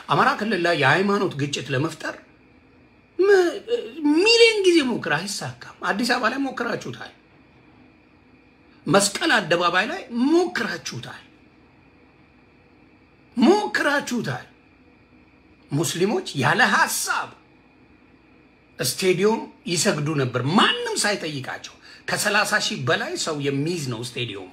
አማራ ክልል ላይ የሃይማኖት ግጭት ለመፍጠር ሚሊዮን ጊዜ ሞክር፣ አይሳካም። አዲስ አበባ ላይ ሞክራችሁታል። መስቀል አደባባይ ላይ ሞክራችሁታል ሞክራችሁታል። ሙስሊሞች ያለ ሀሳብ ስቴዲዮም ይሰግዱ ነበር፣ ማንም ሳይጠይቃቸው። ከሰላሳ ሺህ በላይ ሰው የሚይዝ ነው ስቴዲየሙ።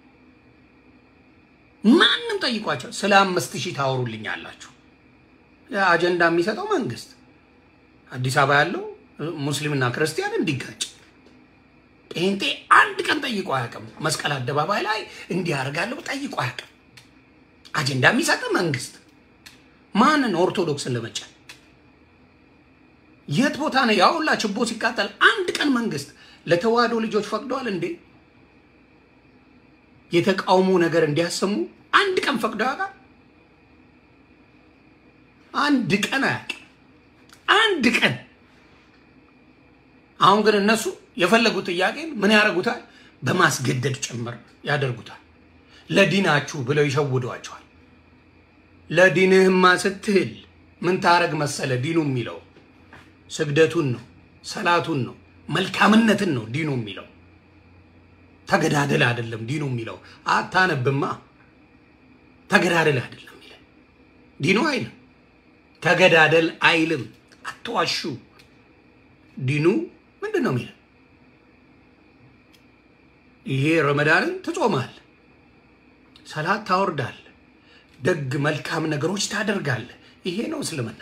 ማንም ጠይቋቸው ስለ አምስት ሺህ ታወሩልኛላችሁ። አጀንዳ የሚሰጠው መንግስት አዲስ አበባ ያለው ሙስሊምና ክርስቲያን እንዲጋጭ ጴንጤ አንድ ቀን ጠይቆ አያውቅም። መስቀል አደባባይ ላይ እንዲያደርጋለሁ ጠይቆ አያውቅም። አጀንዳ የሚሰጥ መንግስት ማንን? ኦርቶዶክስን ለመጫን የት ቦታ ነው ያውላ ችቦ ሲቃጠል አንድ ቀን መንግስት ለተዋህዶ ልጆች ፈቅደዋል እንዴ? የተቃውሞ ነገር እንዲያሰሙ አንድ ቀን ፈቅዶ ያውቃል? አንድ ቀን አያውቅም። አንድ ቀን። አሁን ግን እነሱ የፈለጉት ጥያቄን ምን ያደርጉታል? በማስገደድ ጭምር ያደርጉታል። ለዲናችሁ ብለው ይሸውዷቸዋል። ለዲንህማ ስትል ምን ታረግ መሰለ? ዲኑ የሚለው ስግደቱን ነው፣ ሰላቱን ነው፣ መልካምነትን ነው ዲኑ የሚለው። ተገዳደል አይደለም ዲኑ የሚለው። አታነብማ። ተገዳደል አይደለም ይላል ዲኑ አይልም። ተገዳደል አይልም። አትዋሹ። ዲኑ ምንድን ነው የሚለው? ይሄ ረመዳንን ትጾማል፣ ሰላት ታወርዳል፣ ደግ መልካም ነገሮች ታደርጋለህ። ይሄ ነው እስልምና።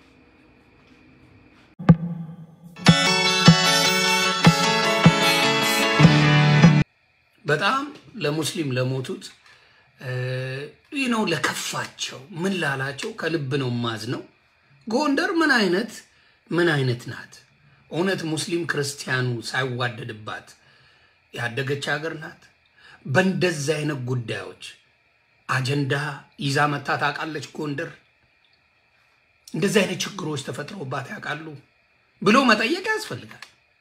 በጣም ለሙስሊም ለሞቱት ይህ ነው ለከፋቸው፣ ምን ላላቸው ከልብ ነው ማዝ ነው። ጎንደር ምን አይነት ምን አይነት ናት? እውነት ሙስሊም ክርስቲያኑ ሳይዋደድባት ያደገች ሀገር ናት። በእንደዚህ አይነት ጉዳዮች አጀንዳ ይዛ መታ ታውቃለች ጎንደር? እንደዚህ አይነት ችግሮች ተፈጥረውባት ያውቃሉ ብሎ መጠየቅ ያስፈልጋል።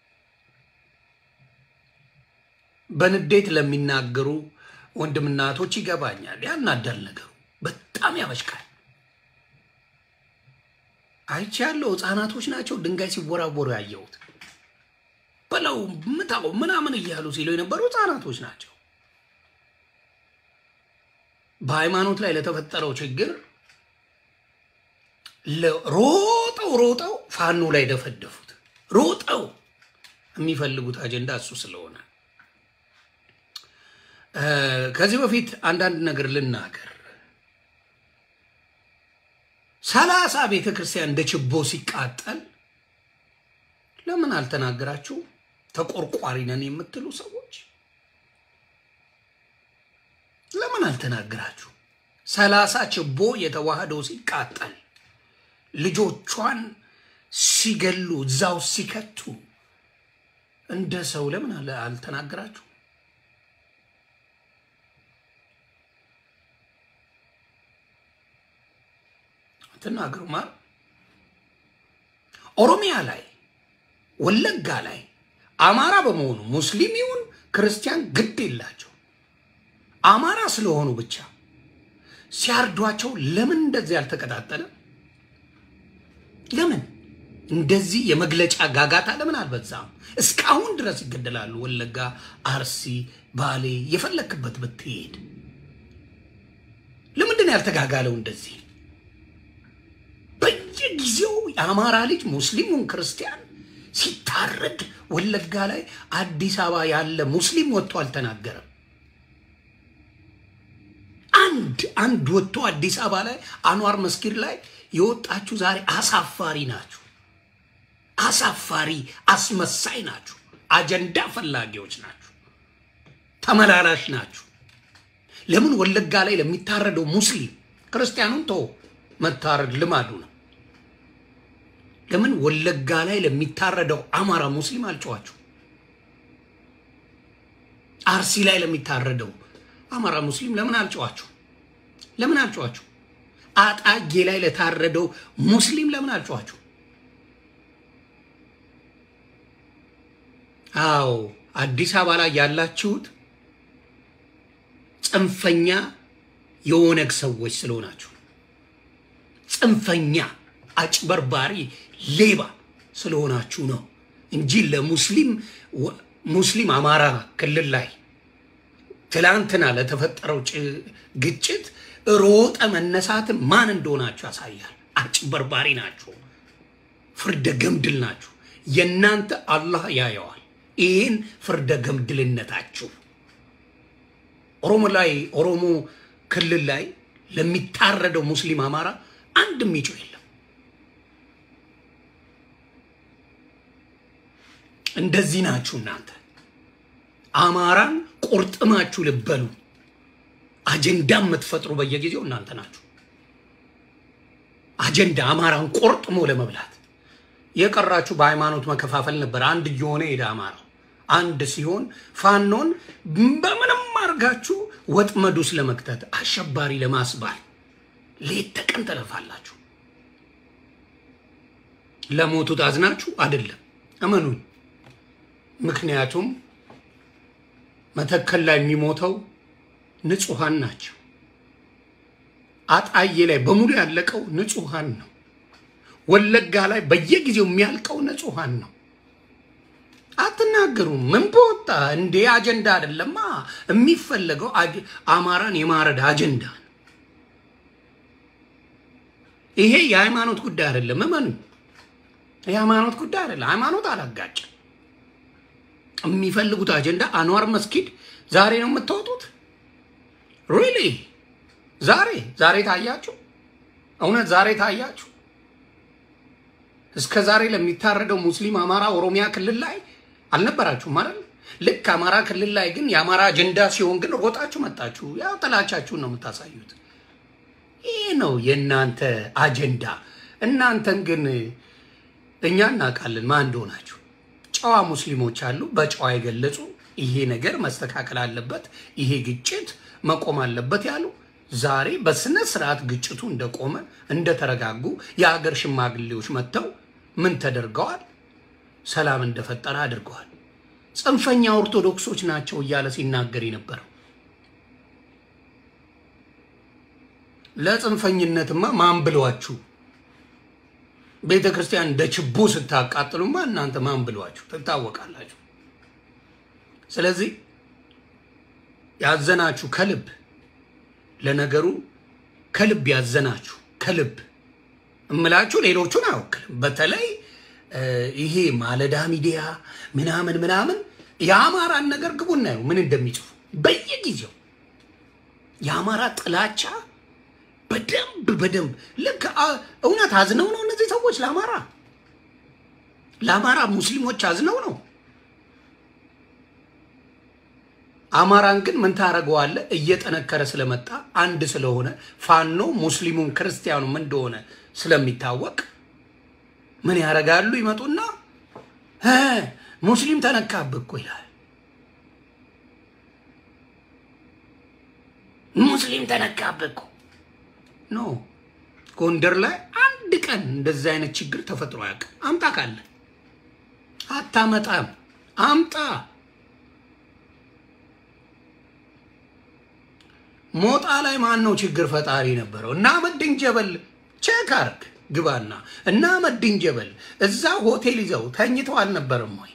በንዴት ለሚናገሩ ወንድምና እህቶች ይገባኛል። ያናዳል ነገሩ፣ በጣም ያበሽቃል። አይቼ ያለው ህፃናቶች ናቸው ድንጋይ ሲወራወሩ ያየሁት። በለው ምታው ምናምን እያሉ ሲሉ የነበሩ ህፃናቶች ናቸው። በሃይማኖት ላይ ለተፈጠረው ችግር ሮጠው ሮጠው ፋኖ ላይ ደፈደፉት። ሮጠው የሚፈልጉት አጀንዳ እሱ ስለሆነ ከዚህ በፊት አንዳንድ ነገር ልናገር። ሰላሳ ቤተ ክርስቲያን እንደ ችቦ ሲቃጠል ለምን አልተናገራችሁ? ተቆርቋሪ ነን የምትሉ ሰዎች ለምን አልተናገራችሁ? ሰላሳ ችቦ የተዋህዶ ሲቃጠል ልጆቿን ሲገሉ እዛው ሲከቱ እንደ ሰው ለምን አልተናገራችሁ? አትናገሩ ማለት ኦሮሚያ ላይ ወለጋ ላይ አማራ በመሆኑ ሙስሊም ይሁን ክርስቲያን ግድ የላቸው። አማራ ስለሆኑ ብቻ ሲያርዷቸው ለምን እንደዚህ ያልተቀጣጠለ? ለምን እንደዚህ የመግለጫ ጋጋታ ለምን አልበዛም? እስካሁን ድረስ ይገደላሉ። ወለጋ፣ አርሲ፣ ባሌ የፈለክበት ብትሄድ ለምንድን ነው ያልተጋጋለው እንደዚህ? በየጊዜው የአማራ ልጅ ሙስሊሙን ክርስቲያን ሲታረድ ወለጋ ላይ አዲስ አበባ ያለ ሙስሊም ወጥቶ አልተናገረም። አንድ አንድ ወጥቶ አዲስ አበባ ላይ አንዋር መስጊድ ላይ የወጣችሁ ዛሬ አሳፋሪ ናችሁ። አሳፋሪ አስመሳይ ናችሁ። አጀንዳ ፈላጊዎች ናችሁ። ተመላላሽ ናችሁ። ለምን ወለጋ ላይ ለሚታረደው ሙስሊም ክርስቲያኑን ተው መታረድ ልማዱ ነው። ለምን ወለጋ ላይ ለሚታረደው አማራ ሙስሊም አልጨዋችሁ? አርሲ ላይ ለሚታረደው አማራ ሙስሊም ለምን አልጨዋችሁ? ለምን አልጨዋችሁ? አጣጌ ላይ ለታረደው ሙስሊም ለምን አልጨዋችሁ? አዎ አዲስ አበባ ላይ ያላችሁት ጽንፈኛ የኦነግ ሰዎች ስለሆናችሁ ጽንፈኛ፣ አጭበርባሪ፣ ሌባ ስለሆናችሁ ነው እንጂ ለሙስሊም ሙስሊም አማራ ክልል ላይ ትላንትና ለተፈጠረው ግጭት ሮጠ መነሳትን ማን እንደሆናችሁ ያሳያል። አጭበርባሪ ናችሁ፣ ፍርደ ገምድል ናችሁ። የእናንተ አላህ ያየዋል ይህን ፍርደ ገምድልነታችሁ። ኦሮሞ ላይ ኦሮሞ ክልል ላይ ለሚታረደው ሙስሊም አማራ አንድም ይጮህ የለም። እንደዚህ ናችሁ እናንተ አማራን ቆርጥማችሁ ልበሉ አጀንዳ የምትፈጥሩ በየጊዜው እናንተ ናችሁ። አጀንዳ አማራን ቆርጥሞ ለመብላት የቀራችሁ በሃይማኖት መከፋፈል ነበር። አንድ እየሆነ ሄደ አማራው አንድ ሲሆን ፋኖን በምንም አድርጋችሁ ወጥመድ ውስጥ ለመክተት አሸባሪ ለማስባል ሌት ተቀን ተለፋላችሁ። ለሞቱት አዝናችሁ አይደለም፣ እመኑኝ። ምክንያቱም መተከል ላይ የሚሞተው ንጹሐን ናቸው። አጣዬ ላይ በሙሉ ያለቀው ንጹሐን ነው። ወለጋ ላይ በየጊዜው የሚያልቀው ንጹሐን ነው። አትናገሩም። ምን በወጣ እንዴ? አጀንዳ አይደለማ የሚፈለገው አማራን የማረድ አጀንዳ ነው። ይሄ የሃይማኖት ጉዳይ አይደለም። እመኑ፣ የሃይማኖት ጉዳይ አይደለም። ሃይማኖት አላጋጭም። የሚፈልጉት አጀንዳ አንዋር መስጊድ ዛሬ ነው የምታወጡት? ሪሊ ዛሬ ዛሬ ታያችሁ? እውነት ዛሬ ታያችሁ? እስከ ዛሬ ለሚታረደው ሙስሊም አማራ ኦሮሚያ ክልል ላይ አልነበራችሁም ማለት ልክ አማራ ክልል ላይ ግን የአማራ አጀንዳ ሲሆን ግን ሮጣችሁ መጣችሁ። ያው ጥላቻችሁን ነው የምታሳዩት። ይህ ነው የእናንተ አጀንዳ። እናንተን ግን እኛ እናውቃለን ማን እንደሆናችሁ። ጨዋ ሙስሊሞች አሉ፣ በጨዋ የገለጹ ይሄ ነገር መስተካከል አለበት፣ ይሄ ግጭት መቆም አለበት ያሉ ዛሬ በስነ ስርዓት ግጭቱ እንደቆመ እንደተረጋጉ የሀገር ሽማግሌዎች መጥተው ምን ተደርገዋል? ሰላም እንደፈጠረ አድርገዋል። ጽንፈኛ ኦርቶዶክሶች ናቸው እያለ ሲናገር የነበረው ለጽንፈኝነትማ ማን ብሏችሁ? ቤተ ክርስቲያን እንደ ችቦ ስታቃጥሉማ እናንተ ማን ብሏችሁ ትታወቃላችሁ። ስለዚህ ያዘናችሁ ከልብ ለነገሩ ከልብ ያዘናችሁ ከልብ እምላችሁ ሌሎቹን አይወክልም። በተለይ ይሄ ማለዳ ሚዲያ ምናምን ምናምን የአማራን ነገር ግቡ እናየው ምን እንደሚጽፉ በየጊዜው የአማራ ጥላቻ በደንብ በደንብ ልክ እውነት አዝነው ነው እነዚህ ሰዎች ለአማራ ለአማራ ሙስሊሞች አዝነው ነው። አማራን ግን ምን ታደርገዋለህ? እየጠነከረ ስለመጣ አንድ ስለሆነ ፋኖ ሙስሊሙም ክርስቲያኑም እንደሆነ ስለሚታወቅ ምን ያደርጋሉ? ይመጡና ሙስሊም ተነካብህ እኮ ይላል። ሙስሊም ተነካብህ እኮ ኖ ጎንደር ላይ አንድ ቀን እንደዚህ አይነት ችግር ተፈጥሮ አያውቅም። አምጣ ካለ አታመጣም። አምጣ ሞጣ ላይ ማን ነው ችግር ፈጣሪ ነበረው? እና መድን ጀበል ቼክ አርግ ግባና እና መድን ጀበል እዛ ሆቴል ይዘው ተኝተው አልነበረም ወይ?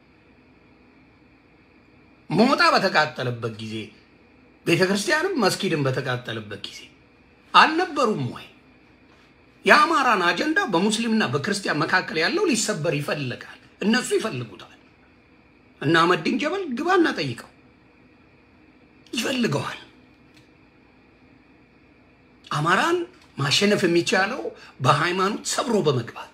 ሞጣ በተቃጠለበት ጊዜ ቤተ ክርስቲያንም መስጊድን በተቃጠለበት ጊዜ አልነበሩም ወይ? የአማራን አጀንዳ በሙስሊምና በክርስቲያን መካከል ያለው ሊሰበር ይፈልጋል። እነሱ ይፈልጉታል። እና መድን ጀበል ግባና ጠይቀው ይፈልገዋል። አማራን ማሸነፍ የሚቻለው በሃይማኖት ሰብሮ በመግባት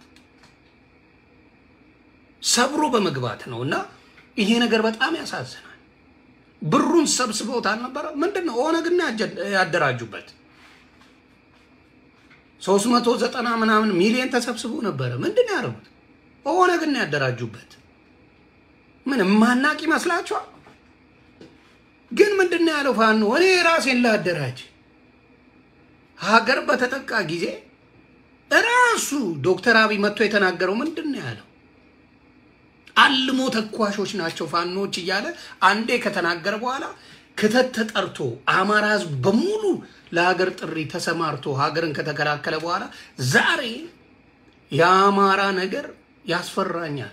ሰብሮ በመግባት ነው። እና ይሄ ነገር በጣም ያሳዝናል። ብሩን ሰብስበውት አልነበረ? ምንድን ነው ኦነግና ያደራጁበት ሶስት መቶ ዘጠና ምናምን ሚሊዮን ተሰብስቦ ነበረ። ምንድን ነው ያደረጉት? ኦነግና ያደራጁበት ምን ማናቅ ይመስላችኋል? ግን ምንድን ነው ያለው ፋኖ እኔ ራሴን ላደራጅ ሀገር በተጠቃ ጊዜ እራሱ ዶክተር አብይ መጥቶ የተናገረው ምንድን ነው ያለው? አልሞ ተኳሾች ናቸው ፋኖች እያለ አንዴ ከተናገረ በኋላ ክተት ተጠርቶ አማራ ህዝብ በሙሉ ለሀገር ጥሪ ተሰማርቶ ሀገርን ከተከላከለ በኋላ ዛሬ የአማራ ነገር ያስፈራኛል፣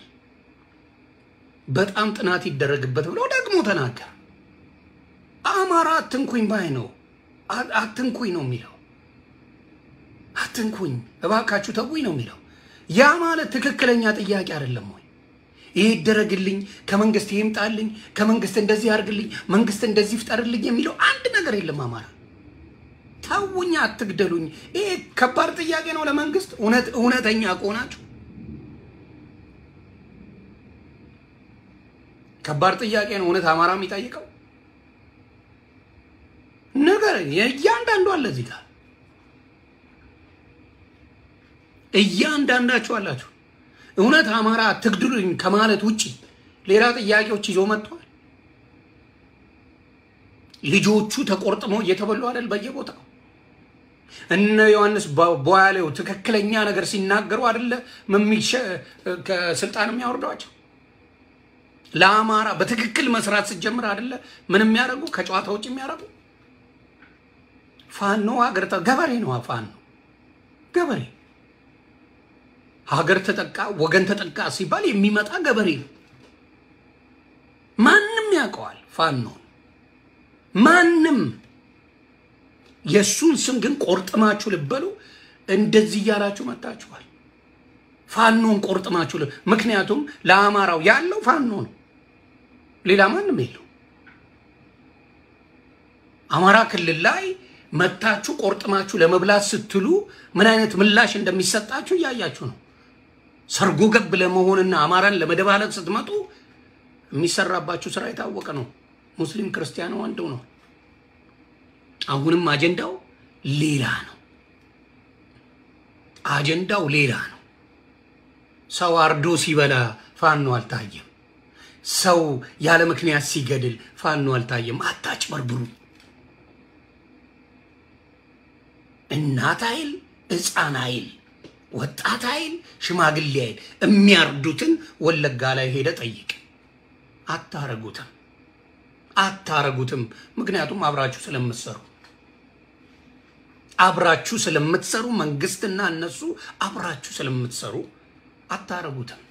በጣም ጥናት ይደረግበት ብሎ ደግሞ ተናገር። አማራ አትንኩኝ ባይ ነው። አትንኩኝ ነው የሚለው። አትንኩኝ እባካችሁ ተውኝ ነው የሚለው። ያ ማለት ትክክለኛ ጥያቄ አይደለም ወይ? ይህ ይደረግልኝ፣ ከመንግስት ይምጣልኝ፣ ከመንግስት እንደዚህ ያርግልኝ፣ መንግስት እንደዚህ ይፍጠርልኝ የሚለው አንድ ነገር የለም። አማራ ተውኝ፣ አትግደሉኝ። ይሄ ከባድ ጥያቄ ነው ለመንግስት። እውነተኛ ከሆናችሁ ከባድ ጥያቄ ነው እውነት አማራ የሚጠይቀው ነገር እያንዳንዱ አለ እዚህ ጋር እያንዳንዳችሁ አላችሁ። እውነት አማራ አትግድሉኝ ከማለት ውጭ ሌላ ጥያቄዎች ይዞ መጥቷል። ልጆቹ ተቆርጥመው እየተበሉ አይደል በየቦታው እነ ዮሐንስ ቦያሌው ትክክለኛ ነገር ሲናገሩ አይደለ መሚሸ ከስልጣን የሚያወርዷቸው ለአማራ በትክክል መስራት ስትጀምር አይደለ ምን የሚያደርጉ ከጨዋታ ውጭ የሚያደርጉ ፋኖ ሀገር ገበሬ ነው። ፋኖ ገበሬ ሀገር ተጠቃ ወገን ተጠቃ ሲባል የሚመጣ ገበሬ ነው። ማንም ያውቀዋል ፋኖን ማንም። የእሱን ስም ግን ቆርጥማችሁ ልበሉ። እንደዚህ እያላችሁ መጣችኋል። ፋኖን ቆርጥማችሁ ምክንያቱም ለአማራው ያለው ፋኖ ነው፣ ሌላ ማንም የለው። አማራ ክልል ላይ መታችሁ ቆርጥማችሁ ለመብላት ስትሉ ምን አይነት ምላሽ እንደሚሰጣችሁ እያያችሁ ነው። ሰርጎ ገብ ለመሆንና አማራን ለመደባለቅ ስትመጡ የሚሰራባችሁ ስራ የታወቀ ነው። ሙስሊም ክርስቲያኑ አንዱ ነው። አሁንም አጀንዳው ሌላ ነው። አጀንዳው ሌላ ነው። ሰው አርዶ ሲበላ ፋኖ አልታየም። ሰው ያለ ምክንያት ሲገድል ፋኖ አልታየም። አታጭበርብሩ። እናት አይል ሕፃን አይል ወጣት አይል ሽማግሌ አይል የሚያርዱትን ወለጋ ላይ ሄደ ጠይቅ። አታረጉትም አታረጉትም። ምክንያቱም አብራችሁ ስለምትሰሩ አብራችሁ ስለምትሰሩ መንግስትና እነሱ አብራችሁ ስለምትሰሩ አታረጉትም።